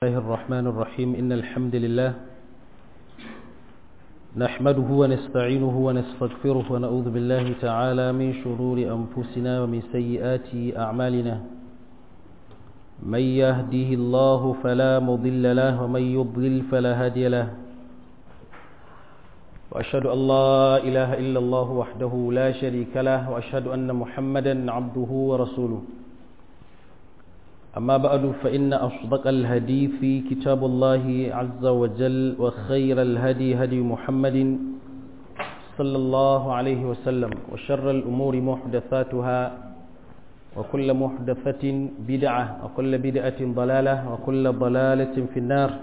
الله الرحمن الرحيم إن الحمد لله نحمده ونستعينه ونستغفره ونعوذ بالله تعالى من شرور أنفسنا ومن سيئات أعمالنا من يهده الله فلا مضل له ومن يضلل فلا هادي له وأشهد أن لا إله إلا الله وحده لا شريك له وأشهد أن محمدا عبده ورسوله أما بعد فإن أصدق الهدي في كتاب الله عز وجل وخير الهدي هدي محمد صلى الله عليه وسلم وشر الأمور محدثاتها وكل محدثة بدعة وكل بدعة ضلالة وكل ضلالة في النار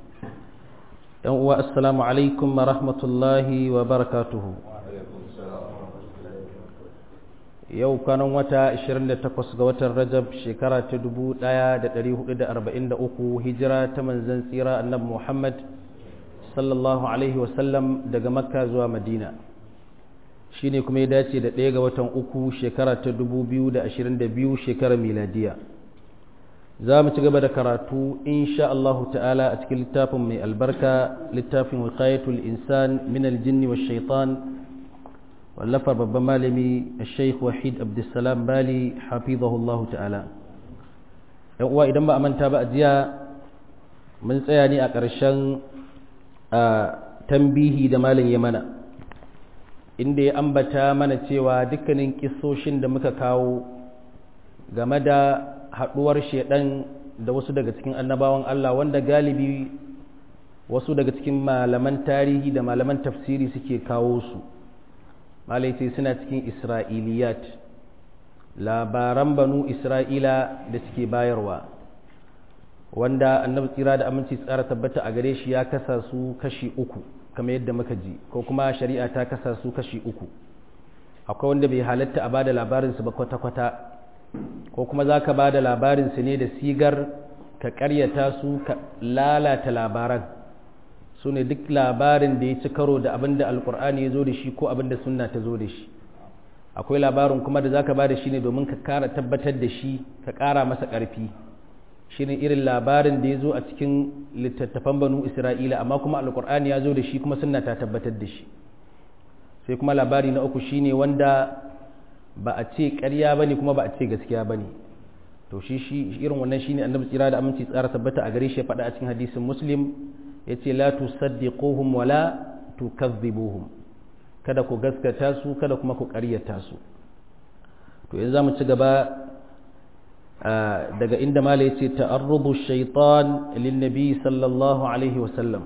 السلام عليكم ورحمة الله وبركاته yau kanan wata 28 ga watan rajab shekara ta 1443 hijira ta manzan tsira annabi muhammad sallallahu alaihi wasallam daga makka zuwa madina shi ne kuma ya dace da ɗaya ga watan uku shekara ta 2022 shekarar miladiya za mu ci gaba da karatu insha Allah ta'ala a cikin littafin mai albarka littafin wiqayatul insan min aljinni wa shaitan wallafar babban malami sheikh wahid abdulsalam bali hafizahullahu ta'ala yan uwa idan ba a manta ba a jiya mun tsaya ne a ƙarshen tambihi da malam ya mana inda ya ambata mana cewa dukkanin kisoshin da muka kawo game da haɗuwar shaidan da wasu daga cikin annabawan Allah wanda galibi wasu daga cikin malaman tarihi da malaman tafsiri suke kawo su malai sai suna cikin isra'iliyat labaran banu isra'ila da suke bayarwa wanda annabi tsira da aminci tsara tabbata a gare shi ya kasa su kashi uku kamar yadda muka ji ko kuma shari'a ta kasa su kashi uku akwai wanda bai halatta a bada labarinsu ba kwata-kwata ko kuma za ka bada labarinsu ne da sigar ka karyata su ka lalata labaran su ne duk labarin da ya ci karo da abin da alkur'ani ya zo da shi ko abin da sunna ta zo da shi akwai labarin kuma da zaka ba da shi ne domin ka kara tabbatar da shi ka kara masa ƙarfi shi ne irin labarin da ya zo a cikin littattafan banu isra'ila amma kuma alkur'ani ya zo da shi kuma sunna ta tabbatar da shi sai kuma labari na uku shine wanda ba a ce ƙarya ba ne kuma ba a ce gaskiya ba ne to shi shi irin wannan shine annabi tsira da aminci tsara tabbata a gare shi ya faɗa a cikin hadisin muslim ya ce la tusaddiquhum wala tukazzibuhum kada ku gaskata su kada kuma ku ƙaryata su to yanzu zamu ci gaba daga inda mala yace ta'arrudu shaytan lin nabi sallallahu alaihi wa sallam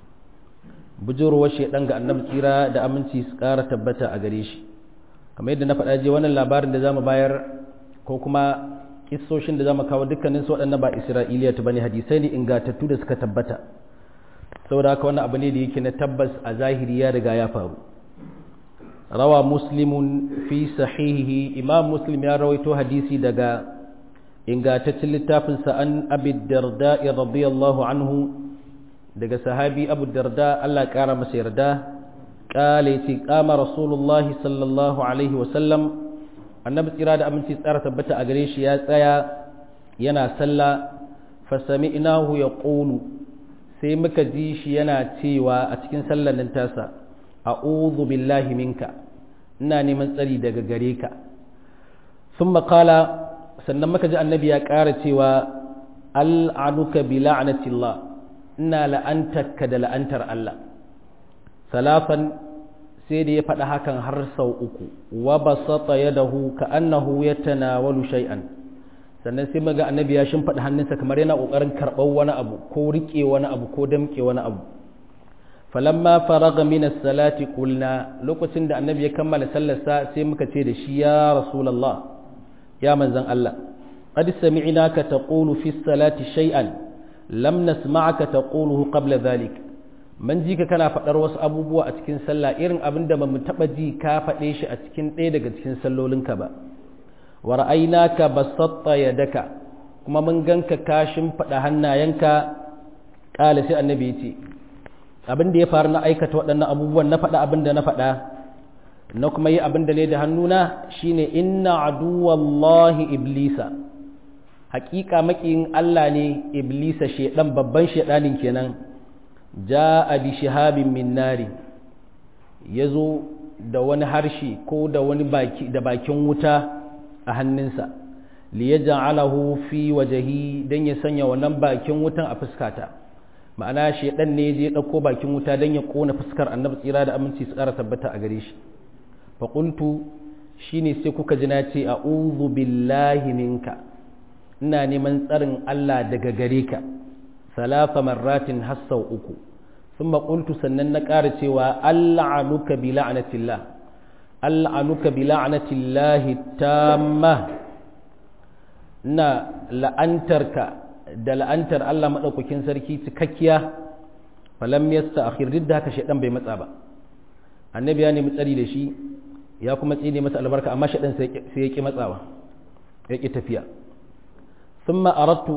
bujurwa shaydan ga annabi tsira da aminci su ƙara tabbata a gare shi kamar yadda na faɗa je wannan labarin da zamu bayar ko kuma kissoshin da zamu kawo dukkanin su waɗannan ba isra'iliya ta bane hadisai ne ingantattu da suka tabbata saboda haka wannan abu ne da yake na tabbas a zahiri ya riga ya faru rawa muslimun fi sahihihi imam muslim ya rawaito hadisi daga ingantaccen littafinsa an abi darda radiyallahu anhu daga sahabi abu darda Allah kara masa yarda kale ce kama rasulullahi sallallahu alaihi wasallam annabi tsira da aminci tsara tabbata a gare shi ya tsaya yana sallah fasami'nahu yaqulu sai muka ji shi yana cewa a cikin sallanin tasa a'udhu billahi minka ina neman tsari daga gare ka sun makala sannan muka ji annabi ya ƙara cewa al'anuka bi la'anatillah ina la'antarka da la'antar Allah salafan sai da ya faɗa hakan har sau uku wa basata yadahu ka annahu yatanawalu shay'an sannan sai maga annabi ya shimfaɗa hannunsa kamar yana ƙoƙarin karɓar wani abu ko riƙe wani abu ko damƙe wani abu falamma faraga min as-salati qulna lokacin da annabi ya kammala sallarsa sai muka ce da shi ya rasulullah ya manzon Allah qad sami'naka taqulu fi as-salati shay'an lam nasma'aka taquluhu qabla dhalik man ji ka kana faɗar wasu abubuwa a cikin sallah irin abin da ba mu taɓa ji ka faɗe shi a cikin ɗaya daga cikin sallolinka ba wa ra'aynaka basatta yadaka kuma mun ganka ka shimfiɗa hannayenka ƙala sai annabi yace abin da ya faru na aikata waɗannan abubuwan na faɗa abin da na faɗa na kuma yi abin da ne da hannuna shine inna aduwallahi iblisa hakika makiyin Allah ne iblisa shedan babban shedanin kenan ja'a bi shihabin min nari yazo da wani harshe ko da wani baki da bakin wuta a hannunsa li yaj'alahu fi wajhi dan ya sanya wannan bakin wutan a fuskata ma'ana shedan ne je dauko bakin wuta dan ya kona fuskar annabi tsira da aminci su ƙara tabbata a gare shi fa qultu shine sai kuka ji na ce a'udhu billahi minka ina neman tsarin Allah daga gare ka salafa marratin hassau uku sun maƙultu sannan na ƙara cewa alla'anuka bi la'anatillah alla'anuka bi la'anatillahi tamma ina la'antarka da la'antar Allah maɗaukakin sarki cikakkiya falam yasta akhir duk da haka shaidan bai matsa ba annabi ya nemi tsari da shi ya kuma tsine masa albarka amma shaidan sai ya ki matsawa ya ki tafiya ثم أردت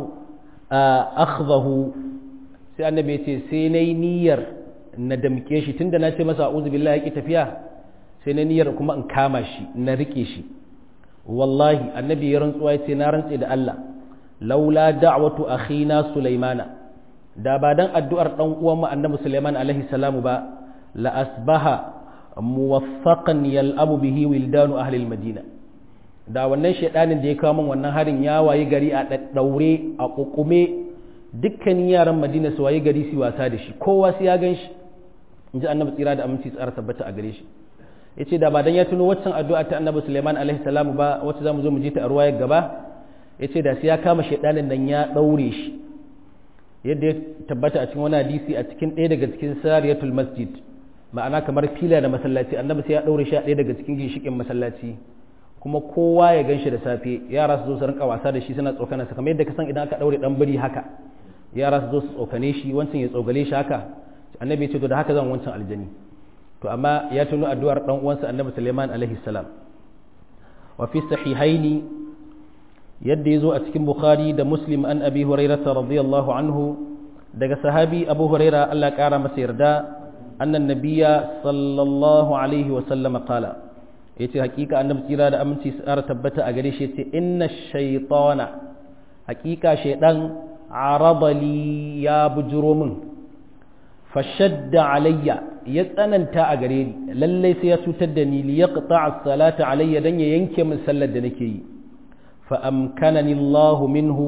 أخذه sai annabi ya ce sai na yi niyyar na damke shi tunda na ce masa a'udhu billahi yake tafiya sai na niyyar kuma in kama shi na rike shi wallahi annabi ya rantsuwa ya ce na rantse da Allah laula da'watu akhina sulaimana da ba dan addu'ar dan uwan mu annabi sulaiman alaihi salamu ba la asbaha muwaffaqan yal'abu bihi wildanu ahli al-madina da wannan shaidanin da ya kawo min wannan harin ya wayi gari a daure a kukume dukkanin yaran madina su wayi gari su wasa da shi kowa sai ya gan shi in ji annabi tsira da aminci tsara tabbata a gare shi ya ce da ba dan ya tuno waccan addu'a ta annabi suleiman alaihi salamu ba wacce za mu zo mu ji ta a ruwayar gaba ya ce da sai ya kama shaidanin nan ya daure shi yadda ya tabbata a cikin wani hadisi a cikin ɗaya daga cikin sariyatul masjid ma'ana kamar fila da masallaci annabi sai ya daure shi a ɗaya daga cikin ginshikin masallaci kuma kowa ya gan shi da safe yara su zo su rinka wasa da shi suna tsokana sa kamar yadda ka san idan aka daure dan biri haka yara su zo su tsokane shi wancan ya tsogale shi haka annabi ya ce to da haka zan wancan aljani to amma ya tuno addu'ar dan uwansa annabi Sulaiman alaihi salam wa fi sahihaini yadda yazo a cikin bukhari da muslim an abi hurairah radiyallahu anhu daga sahabi abu hurairah Allah kara masa yarda annan nabiyya sallallahu alaihi wa sallam qala ya ce hakika annabi tsira da aminci su ƙara tabbata a gare shi ya ce inna shaitana hakika shaidan arabali ya bujiro min fashadda alayya ya tsananta a gare ni lallai sai ya cutar da ni li yaqta as-salata alayya dan ya yanke min sallar da nake yi fa amkanani Allahu minhu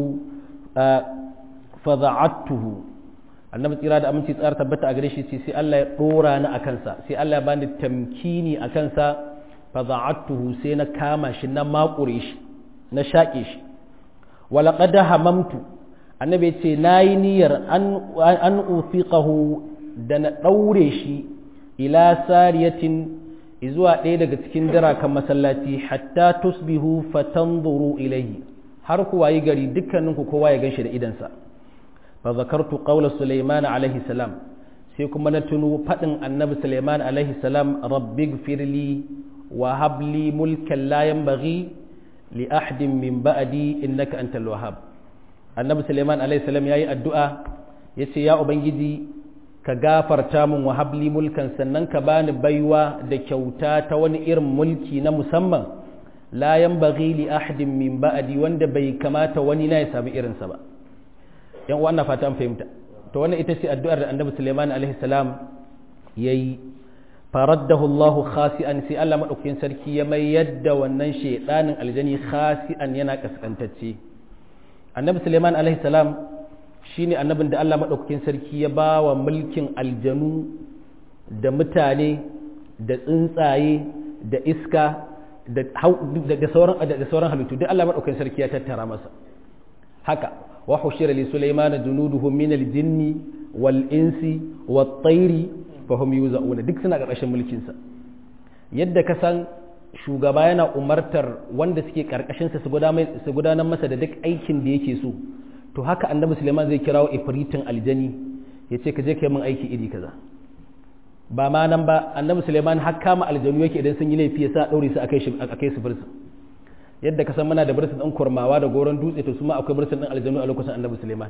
fa da'attuhu annabi tsira da aminci tsara tabbata a gare shi sai Allah ya dora ni akan sa sai Allah ya bani tamkini akan sa fada'atuhu sai na kama shi na makure shi na shaƙe shi walaƙad hamamtu annabi ce na yi niyyar an ufiqahu da na ɗaure shi ila sariyatin zuwa ɗaya daga cikin dirakan masallaci hatta tusbihu fatanzuru ilaihi har ku wayi gari dukkaninku kowa ya ganshi da idansa fa zakartu qawla sulaiman alaihi salam sai kuma na tuno faɗin annabi sulaiman alaihi salam rabbighfirli وهب لي ملكا لا ينبغي لأحد من بعدي إنك أنت الوهاب النبي سليمان عليه السلام ياي الدعاء yace ya ubangiji ka gafarta min wa habli mulkan sannan ka bani baiwa da kyauta ta wani irin mulki na musamman la yanbaghi li ahadin min ba'di wanda bai kamata wani na ya samu irinsa ba yan uwa ina fata an fahimta to wannan ita ce addu'ar da annabi Sulaiman alaihi salam yayi faraddahu Allah khasi'an sai Allah madaukakin sarki ya mai yadda wannan shedanin aljani khasi'an yana kaskantacce annabi Sulaiman alaihi salam shine annabin da Allah madaukakin sarki ya ba wa mulkin aljanu da mutane da tsuntsaye da iska da sauran da sauran halittu duk Allah madaukakin sarki ya tattara masa haka wa hushira li Sulaiman junuduhu min al-jinni wal insi wat tayri fahim yuza'una duk suna ƙarƙashin mulkinsa yadda ka san shugaba yana umartar wanda suke ƙarƙashinsa su gudanar masa da duk aikin da yake so to haka annabi suleiman zai kirawo ifritin aljani ya ce ka je ka yi min aiki iri kaza ba ma nan ba annabi suleiman har kama aljanu yake idan sun yi laifi ya sa ɗaure su a kai su birsu yadda ka san muna da birsin ɗin kurmawa da goron dutse to su ma akwai birsin ɗin aljanu a lokacin annabi suleiman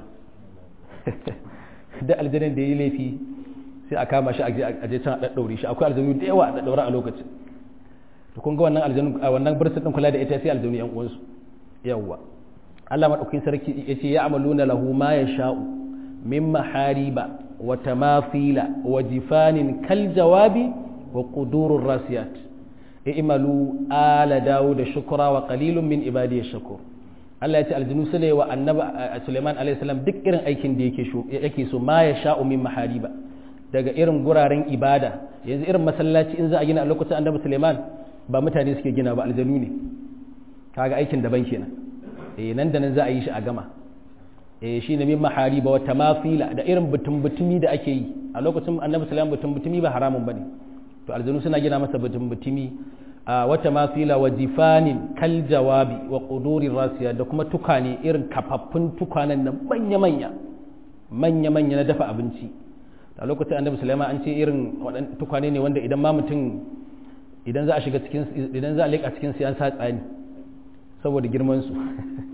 da aljanin da ya yi laifi sai a kama shi a je can a ɗaɗɗaure shi akwai aljanu da yawa a ɗaɗɗaure a lokacin to kun ga wannan aljanu a wannan birsin ɗin kula da ita sai aljanu yan uwansu yawwa Allah madaukakin sarki yace ya amaluna lahu ma yasha'u min mahariba wa tamafila wa jifanin kal jawabi wa qudurur rasiyat i'malu ala daud shukra wa qalilun min ibadi shakur Allah ya ce aljinu su ne wa annabi Suleiman alaihi salam duk irin aikin da yake yake so ma ya sha'u min mahariba daga irin guraren ibada yanzu irin masallaci in za a gina a lokacin annabi Suleiman ba mutane suke gina ba aljanu ne kaga aikin daban kenan eh nan da nan za a yi shi a gama eh shine min mahariba wa tamafila da irin butun butumi da ake yi a lokacin annabi Suleiman butun butumi ba haramun bane to aljanu suna gina masa butun butumi a wata mafila wa jifanin kal jawabi wa ƙudurin rasiya da kuma tukane irin kafaffun tukanen nan manya-manya manya-manya na dafa abinci a lokacin annabi sulaiman an ce irin waɗannan tukane ne wanda idan ma mutum idan za a shiga cikin idan za a leƙa cikin siyan sa tsani saboda girman su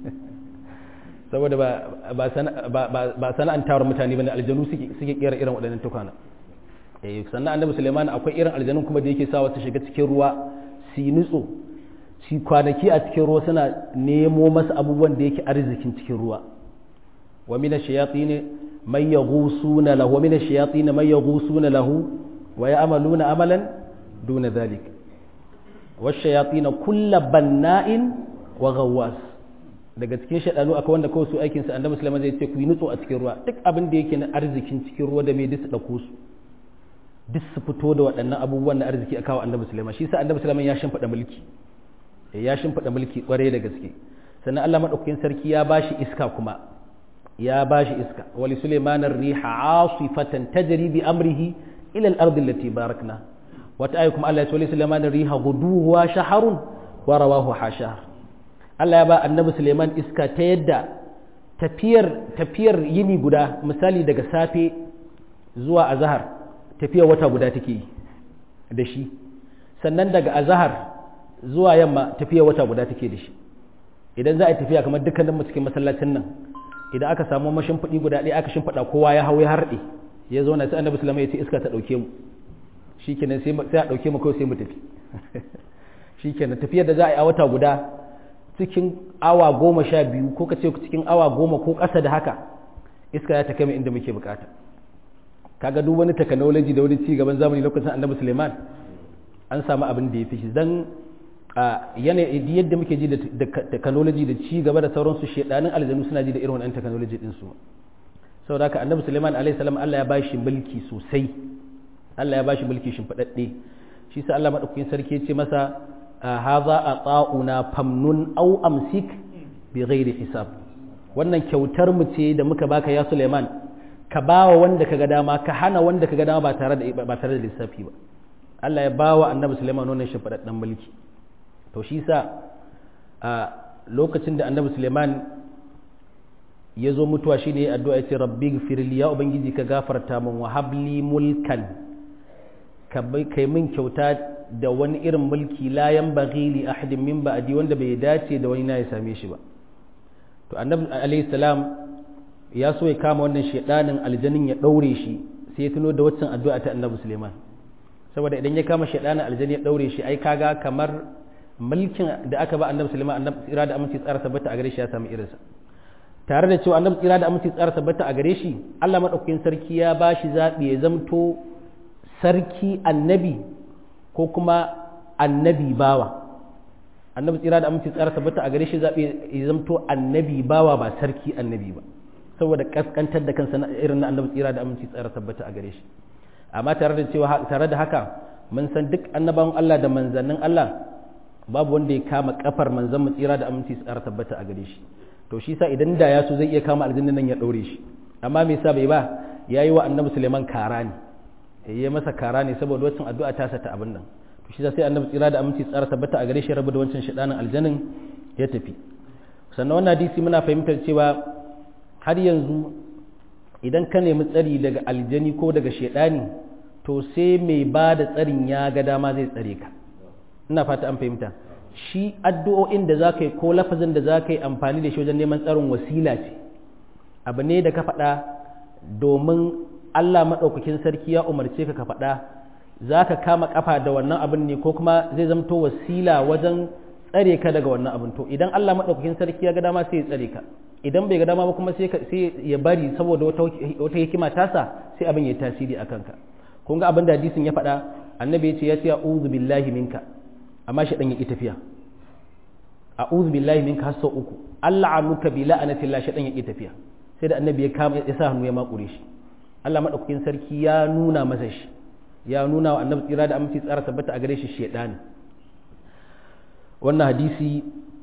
saboda ba sana'antawar mutane bane aljanu suke suke kera irin waɗannan tukana eh sannan annabi sulaiman akwai irin aljanun kuma da yake sawa su shiga cikin ruwa su yi nutso su kwanaki a cikin ruwa suna nemo masa abubuwan da yake arzikin cikin ruwa wa mina shayatin man yaghusuna lahu wa mina shayatin man yaghusuna lahu wa ya'maluna amalan duna dhalik wa shayatin kullu banna'in wa ghawwas daga cikin shaɗanu akwai wanda kawai su aikin sa annabi sulaiman zai ce ku yi nutso a cikin ruwa duk abin da yake na arzikin cikin ruwa da mai duk su dauko su duk su fito da waɗannan abubuwan na arziki a kawo annabi sulaiman shi sa annabi sulaiman ya shimfiɗa mulki ya shimfiɗa mulki ƙwarai da gaske sannan Allah madaukakin sarki ya bashi iska kuma ya bashi iska wali sulaiman riha asifatan tajri bi amrihi ila al-ardi allati barakna wata ayi kuma Allah ya ce wali sulaiman riha guduwa shaharun wa rawahu hashar Allah ya ba annabi sulaiman iska ta yadda tafiyar tafiyar yini guda misali daga safe zuwa azhar tafiya wata guda take yi da shi sannan daga azahar zuwa yamma tafiya wata guda take da shi idan za a yi tafiya kamar dukkanin mu cikin masallacin nan idan aka samu mashimfiɗi guda ɗaya aka shimfiɗa kowa ya hau ya harɗe ya zo na sai annabi sulaiman ya ce iska ta ɗauke mu shikenan sai sai a ɗauke mu kawai sai mu tafi shikenan tafiyar da za a yi a wata guda cikin awa goma sha biyu ko ka ce cikin awa goma ko ƙasa da haka iska ya ta kai mu inda muke bukata kaga duk wani technology da wani cigaban zamani lokacin annabi suleiman an samu abin da ya fi shi zan yanayi yadda muke ji da technology da ci gaba da sauransu shedanin aljanu suna ji da irin wannan technology din su saboda haka annabi suleiman alaihi salam Allah ya ba shi mulki sosai Allah ya ba shi mulki shimfiɗaɗɗe shi sa Allah madaukakin sarki ya ce masa haza a tsa'una famnun au amsik bi ghairi hisab wannan kyautar mu ce da muka baka ya suleiman ka ba wa wanda ka ga dama ka hana wanda ka ga dama ba tare da ba tare da lissafi ba Allah ya ba wa annabi Sulaiman wannan shimfiɗaɗɗen mulki to shi sa a lokacin da annabi Sulaiman ya zo mutuwa shi ne addu'a ya ce rabbi gfirli ya ubangiji ka gafarta min wa habli mulkan ka kai min kyauta da wani irin mulki la yanbaghi li ahadin min ba'di wanda bai dace da wani na ya same shi ba to annabi alayhi salam ya so ya kama wannan shaidanin aljanin ya daure shi sai ya tuno da waccan addu'a ta annabi Suleiman saboda idan ya kama shaidanin aljani ya daure shi ai kaga kamar mulkin da aka ba annabi Suleiman annabi tsira da aminci tsara tabbata a gare shi ya samu irinsa tare da cewa annabi tsira da aminci tsara tabbata a gare shi Allah madaukakin sarki ya ba shi zabi ya zamto sarki annabi ko kuma annabi bawa annabi tsira da aminci tsara tabbata a gare shi zabi ya zamto annabi bawa ba sarki annabi ba saboda kaskantar da kansa irin na annabi tsira da aminci tsara tabbata a gare shi amma tare da cewa tare da haka mun san duk annabawan Allah da manzannin Allah babu wanda ya kama kafar manzan mu tsira da aminci tsara tabbata a gare shi to shi sa idan da ya so zai iya kama aljanna nan ya daure shi amma me yasa bai ba yayi wa annabi Suleiman kara ne yayi masa kara ne saboda wancan addu'a ta sa ta abin nan to shi sai annabi tsira da aminci tsara tabbata a gare shi rabu da wancan shedanin aljannin ya tafi sannan wannan hadisi muna fahimtar cewa har yanzu idan ka nemi tsari daga aljani ko daga shaidani to sai mai ba da tsarin ya ga dama zai tsare ka ina fata an fahimta shi addu'o'in da za ka yi ko lafazin da za ka yi amfani da shi wajen neman tsarin wasila ce abu ne da ka faɗa domin allah maɗaukakin sarki ya umarce ka ka faɗa za ka kama ƙafa da wannan abin ne ko kuma zai zamto wasila wajen tsare ka daga wannan abin to idan Allah madaukakin sarki ya ga dama sai ya tsare ka idan bai ga dama ba kuma sai ya bari saboda wata hikima tasa sai abin ya tasiri a kanka kun ga abin da hadisin ya faɗa annabi ya ce ya ce a'udhu billahi minka amma shi dan ya ki tafiya a'udhu billahi minka har sau uku Allah anuka bi la'anatillah shi dan ya ki tafiya sai da annabi ya kama ya sa hannu ya makure shi Allah madaukakin sarki ya nuna masa shi ya nuna wa annabi tsira da aminci tsara tabbata a gare shi shedani wannan hadisi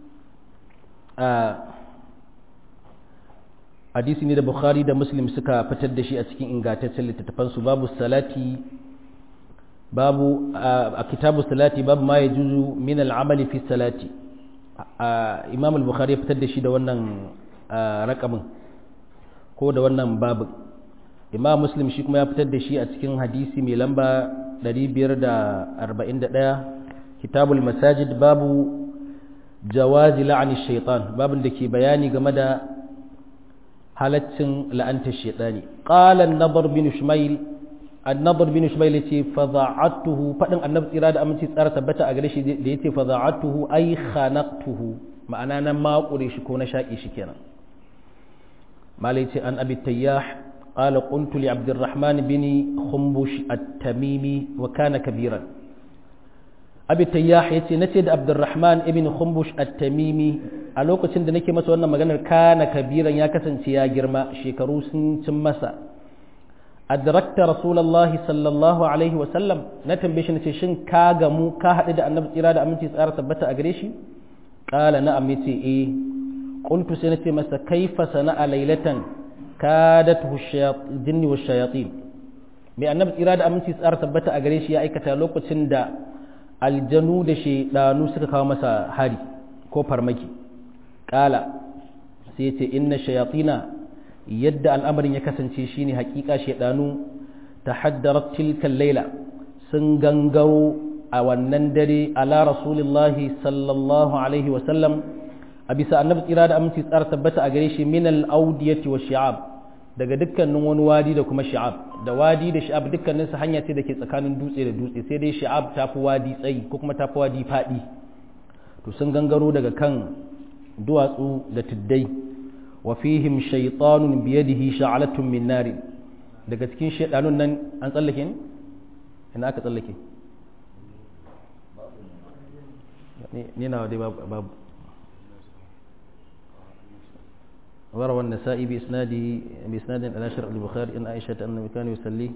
hadisi ne da bukhari da muslim suka fitar da shi a cikin ingantaccen littattafansu babu salati babu a kitabu salati babu ma ya juzu min al'amali fi salati imam al-bukhari ya fitar da shi da wannan rakamin ko da wannan babu imam muslim shi kuma ya fitar da shi a cikin hadisi mai lamba 541 kitabul masajid babu jawazi la'ani shaitan babin da ke bayani game da halaccin la'antar shaitani qala an-nadr bin shumayl an-nadr bin shumayl yace fa za'atuhu fadin annabi tsira da aminci tsara tabbata a gare shi da yace fa za'atuhu ay khanaqtuhu ma'ana nan makure shi ko na shaki shi kenan malai ce an abi tayyah qala qultu li abdurrahman bin khumbush at-tamimi wa kana kabiran abi tayyah yace nace da abdurrahman ibn khumbush at-tamimi a lokacin da nake masa wannan maganar kana kabiran ya kasance ya girma shekaru sun cin masa adrakta rasulullahi sallallahu alaihi wa sallam na tambaye shi nace shin ka gamu ka haɗu da annabi tsira da aminci tsara tabbata a gare shi qala na'am yace eh qultu sai nace masa kaifa sana'a laylatan kadatuhu shayatin wa shayatin mai annabi tsira da aminci tsara tabbata a gare shi ya aikata lokacin da aljanu da shaidanu suka kawo masa hari ko farmaki kala sai ce inna shayatina yadda al'amarin ya kasance shine hakika shaidanu tahaddarat tilka laila sun gangaro a wannan dare ala rasulillahi sallallahu alaihi wa sallam a bisa annabi tsira da aminci tsara tabbata a gare shi min al-audiyati wa shi'ab daga dukkanin wani wadi da kuma shi'ab da wadi da shi'ab dukkanin su hanya ce da ke tsakanin dutse da dutse sai dai shi'ab ta fi wadi tsayi ko kuma ta fi wadi faɗi to sun gangaro daga kan duwatsu da tuddai wa fihim shaytanun biyadihi sha'alatun min nar daga cikin shaydanun nan an tsallake ne ina aka tsallake ni na dai babu وروى النسائي بإسناده بإسناد إلى شرع البخاري إن عائشة أنه كان يصلي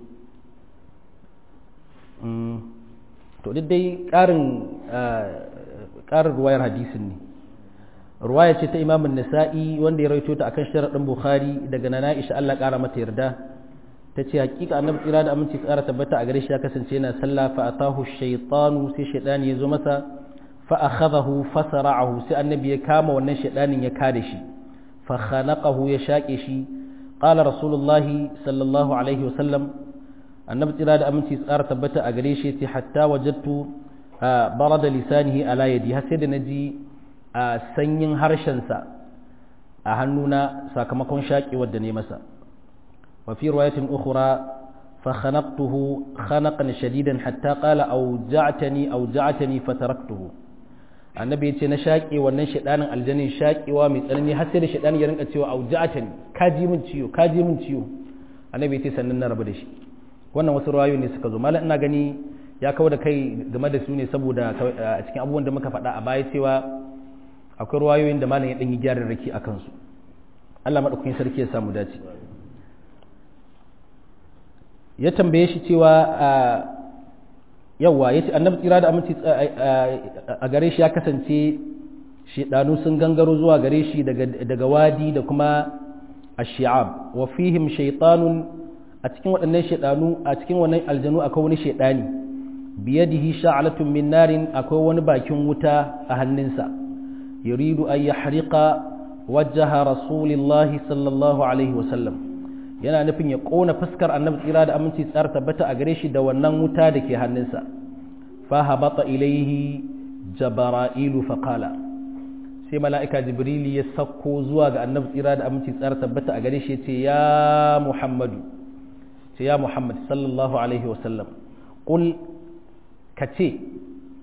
to duk dai ƙarin ƙarin ruwayar hadisin ne ruwaya ce ta imamun nasa'i wanda ya rawaito ta akan sharaɗin bukhari daga nana isha Allah ƙara mata yarda ta ce hakika annabi tsira da aminci ƙara tabbata a gare shi ya kasance yana sallah fa atahu shaytanu sai shaytani ya zo masa fa akhadahu fa sara'ahu sai annabi ya kama wannan shaytanin ya kare shi فخنقه يشاكشي قال رسول الله صلى الله عليه وسلم النبي ترى da aminci tsara tabbata a gare shi hatta wajadtu barada lisanihi ala yadi har sai da naji sanyin harshen sa a hannuna sakamakon shaki wadda ne masa wa fi riwayatin ukhra fa khanaqtuhu khanaqan shadidan hatta qala awja'tani awja'tani fataraktuhu annabi ya ce na shaƙe wannan shaɗanin aljanin shaƙewa mai tsanani har sai da shaɗanin ya rinka cewa auja'ata ne ka ji min ciwo ka ji min ciwo annabi ya ce sannan na rabu da shi wannan wasu rawayoyi ne suka zo malam ina gani ya kawo da kai game da su ne saboda a cikin abubuwan da muka faɗa a baya cewa akwai rawayoyin da malam ya ɗan yi gyaran raki a kansu Allah maɗaukakin sarki ya samu dace ya tambaye shi cewa yawwa ya ce annabi tsira da aminci a gare shi ya kasance shidanu sun gangaro zuwa gare shi daga wadi da kuma ashi'ab wa fihim shaytanun a cikin waɗannan shidanu a cikin wannan aljanu akwai wani shidani biyadihi sha'alatun min narin akwai wani bakin wuta a hannunsa yuridu an yahriqa wajha rasulillahi sallallahu alaihi wa sallam yana nufin ya ƙona fuskar annabi tsira da aminci tsar tabbata a gare shi da wannan wuta da ke hannunsa fahabata ilaihi jabara'ilu faqala sai mala'ika jibrili ya sauko zuwa ga annabi tsira da aminci tsar tabbata a gare shi ya ce ya muhammadu ce ya muhammad sallallahu alaihi wasallam ƙul ka ce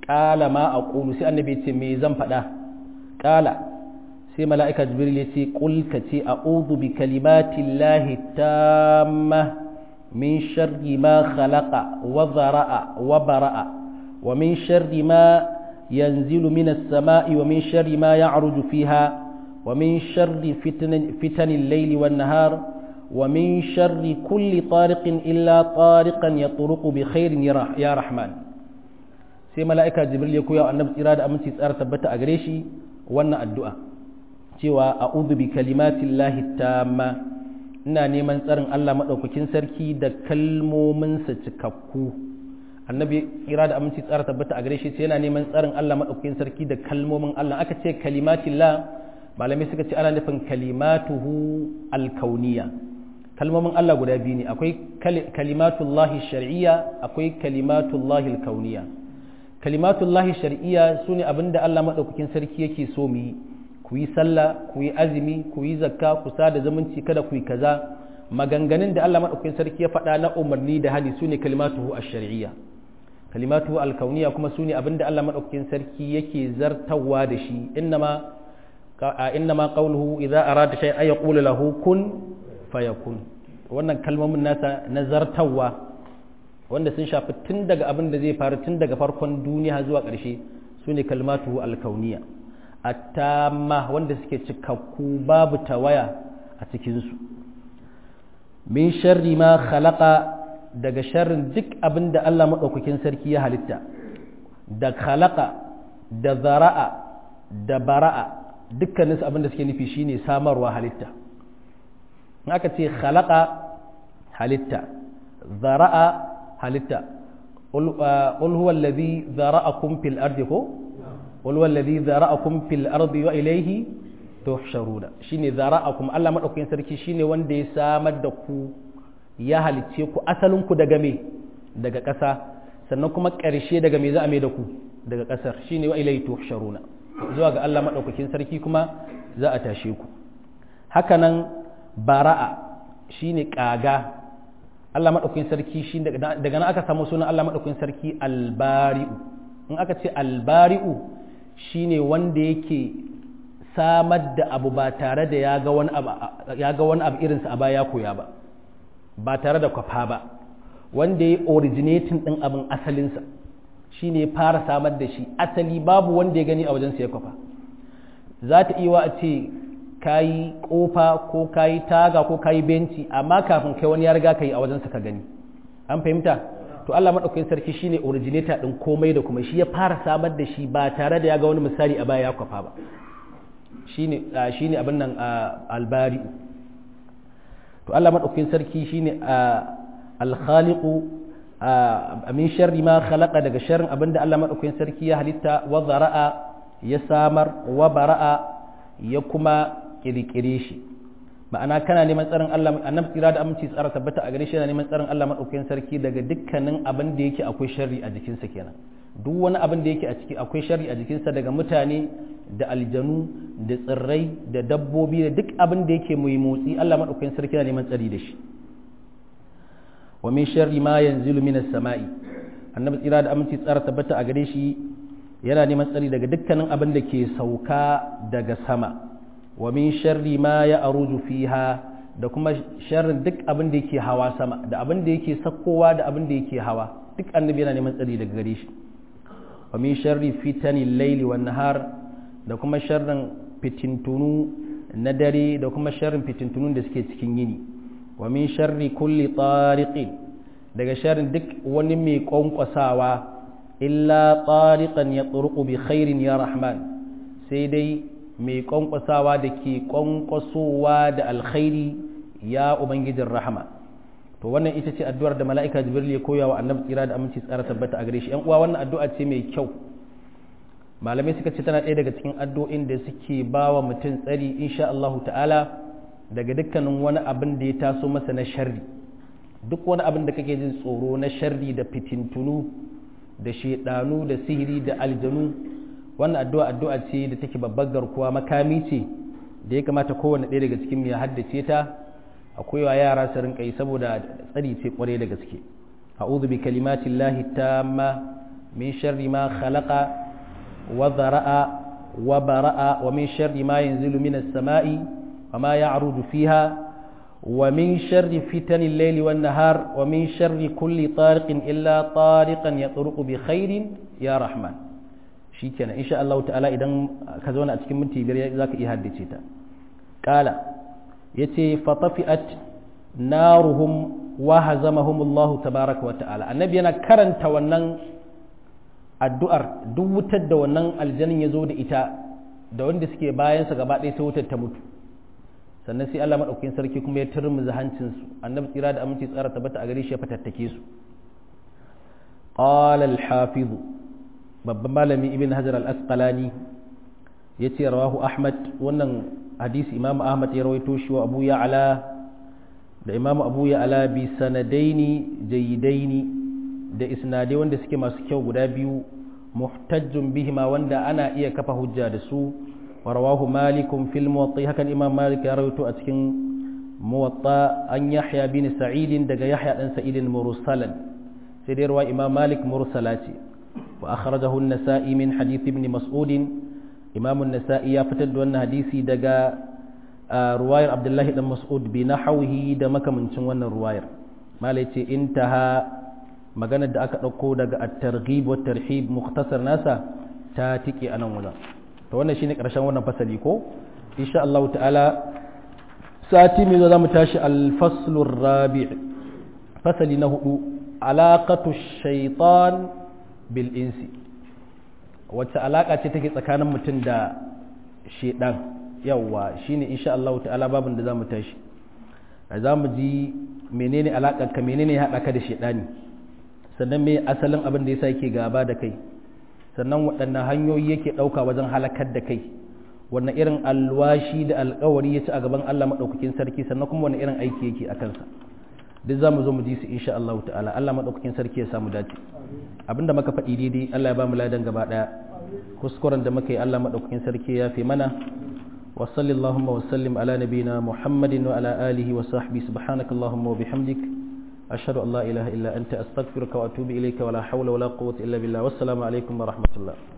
qala ma aqulu sai annabi ya ce me zan faɗa qala sai mala'ika jibril ya ce qul ka ce a'udhu bi kalimatillahi tamma min sharri ma khalaqa wa dhara'a wa bara'a wa min sharri ma yanzilu minas sama'i wa min sharri ma ya'ruju fiha ومن شر فتن, فتن الليل والنهار ومن شر كل طارق إلا طارقا يطرق بخير يا رحمن sai mala'ika jibril ya koya annabi tsira da aminci tsara tabbata a gare shi wannan addu'a cewa a'udhu bi kalimatin lahi tamma ina neman tsarin Allah maɗaukakin sarki da kalmominsa cikakku annabi tsira da aminci tsara tabbata a gare shi sai yana neman tsarin Allah maɗaukakin sarki da kalmomin Allah aka ce kalimatin la malamai suka ce ana nufin kalimatuhu alkauniya kalmomin Allah guda biyu ne akwai kalimatullahi shar'iyya akwai kalimatullahi alkauniya kalimatullahi shar'iyya su ne abinda Allah maɗaukakin sarki yake so mu yi ku yi sallah ku yi azumi ku yi zakka ku sada zumunci kada ku yi kaza maganganun da Allah maɗaukakin sarki ya faɗa na umarni da hali su ne kalimatuhu ash-shar'iyya kalimatuhu alkauniya kuma su ne abinda Allah maɗaukakin sarki yake zartawa da shi innama إنما قوله إذا أراد شيئا يقول له كن فيكون wannan kalmomin nasa nazartawa wanda sun shafi tun daga abin da zai faru tun daga farkon duniya zuwa ƙarshe su ne kalmatu alkauniya attamma wanda suke cikakku babu tawaya a cikinsu min sharri ma khalaqa daga sharrin duk abin da Allah maɗaukakin sarki ya halitta da khalaqa da zara'a da bara'a dukkaninsu abin da suke nufi shine samarwa halitta in aka ce khalaqa halitta zara'a halitta qul huwa alladhi zara'akum fil ardi ko qul huwa alladhi zara'akum fil ardi wa ilayhi tuhsharuna shine zara'akum Allah madaukakin sarki shine wanda ya samar da ku ya halicce ku asalin ku daga me daga ƙasa sannan kuma ƙarshe daga me za a mai da ku daga ƙasar shine wa ilayhi tuhsharuna zuwa ga Allah maɗaukakin sarki kuma za a tashe ku hakanan bara'a shine ƙaga Allah maɗaukakin sarki shi daga nan aka samu sunan Allah maɗaukakin sarki albari'u in aka ce albari'u shine wanda yake samar da abu ba tare da ya ga wani abu irinsa a baya koya ba ba tare da kwafa ba wanda ya originating ɗin abin asalinsa shi ne fara samar da shi asali babu wanda ya gani a wajen ya kwafa za ta iya a ce ka yi ƙofa ko ka yi taga ko ka yi benci amma kafin kai wani ya riga ka yi a wajensa ka gani an fahimta to Allah maɗaukakin sarki shi ne originator ɗin komai da kuma shi ya fara samar da shi ba tare da ya ga wani misali a baya ya kwafa ba shi ne abin nan albari to Allah maɗaukakin sarki shi ne alkhaliqu min sharri ma khalaqa daga sharrin abinda Allah madaukakin sarki ya halitta wa zara'a ya samar wa bara'a ya kuma kirkire shi ma'ana kana neman tsarin Allah annabi tsira da aminci tsara tabbata a gare shi yana neman tsarin Allah madaukakin sarki daga dukkanin abin da yake akwai sharri a jikinsa kenan duk wani abin da yake a ciki akwai sharri a jikinsa daga mutane da aljanu da tsirrai da dabbobi da duk abin da yake mai motsi Allah madaukakin sarki yana neman tsari da shi wa min sharri ma yanzilu minas sama'i annabi tsira da aminci tsara tabbata a gare shi yana neman tsari daga dukkanin abin da ke sauka daga sama wa min sharri ma ya aruju fiha da kuma sharrin duk abin da yake hawa sama da abin da yake sakkowa da abin da yake hawa duk annabi yana neman tsari daga gare shi wa min sharri fitani laili wan nahar da kuma sharrin fitintunu na dare da kuma sharrin fitintunun da suke cikin yini wa min sharri kulli tariqin daga sharrin duk wani mai kwankwasawa illa tariqan ya turuqu bi khairin ya rahman sai dai mai kwankwasawa da ke kwankwasowa da alkhairi ya ubangijin rahama to wannan ita ce addu'ar da mala'ika jibril ya koya wa annabi tsira da aminci tsara tabbata a gare shi yan uwa wannan addu'a ce mai kyau malamai suka ce tana ɗaya daga cikin addu'o'in da suke ba wa mutum tsari insha Allahu ta'ala daga dukkanin wani abin da ya taso masa na sharri duk wani abin da kake jin tsoro na sharri da fitintunu da shedanu da sihiri da aljanu wannan addu'a addu'a ce da take babbar garkuwa makami ce da ya kamata kowanne ɗaya daga cikin ya haddace ta akwai wa yara su rinka yi saboda tsari ce kwarai da gaske a'udhu bi kalimatillahi tamma min sharri ma khalaqa wa dhara'a wa bara'a wa min sharri ma yanzilu minas sama'i wa ma ya'rudu fiha ومن شر فتن الليل والنهار ومن شر كل طارق إلا طارقا يطرق بخير يا رحمن شيكنا إن شاء الله تعالى إذا كزونا أتكلم من تبير ذاك إهدي تا قال يتي فطفئت نارهم وهزمهم الله تبارك وتعالى النبي أنا كرن تونن addu'ar duk wutar da wannan aljanin ya zo da ita da wanda suke bayansa gaba ɗaya sai wutar ta mutu sannan sai Allah maɗaukakin sarki kuma ya turmuza hancinsu annabi tsira da aminci tsara tabbata a gare shi ya fatattake su qala al-hafiz babban malami ibn hajar al-asqalani yace rawahu ahmad wannan hadisi imamu ahmad ya rawaito shi wa abu ya'la da imamu abu ya'la bi sanadaini jayidaini da isnadai wanda suke masu kyau guda biyu muhtajjun bihima wanda ana iya kafa hujja da su ورواه مالك في الموطأ هكذا الإمام مالك يروي أتكن موطأ أن يحيى بن سعيد دق يحيى بن سعيد مرسلا سيدي رواه إمام مالك مرسلاتي وأخرجه النسائي من حديث ابن مسعود إمام النسائي يفتد أن حديثي دق رواية عبد الله بن مسعود بنحوه دمك من شنوان الرواية مالك انتهى maganar da aka ɗauko daga at-targhib wa tarhib mukhtasar nasa ta tike anan wajen to wannan shine karshen wannan fasali ko insha Allah ta'ala sati mai zo zamu tashi al-faslu rabi' fasali na hudu alaqatu shaytan bil insi wacce alaka ce take tsakanin mutum da shedan yawa shine insha Allah ta'ala babin da zamu tashi zamu ji menene alakar ka menene ya hada ka da shedani sannan me asalin abin da yasa yake gaba da kai sannan waɗannan hanyoyi yake ɗauka wajen halakar da kai wannan irin alwashi da alkawari ya ci a gaban Allah maɗaukakin sarki sannan kuma wani irin aiki yake a kansa duk za mu zo mu ji su insha Allah ta'ala Allah maɗaukakin sarki ya samu dace abinda muka faɗi daidai Allah ya ba mu ladan gaba ɗaya kuskuren da muka yi Allah maɗaukakin sarki ya fi mana wa sallallahu wa sallim ala nabina muhammadin wa ala alihi wa sahbihi subhanakallahumma wa bihamdik أشهد أن لا إله إلا أنت أستغفرك وأتوب إليك ولا حول ولا قوة إلا بالله والسلام عليكم ورحمة الله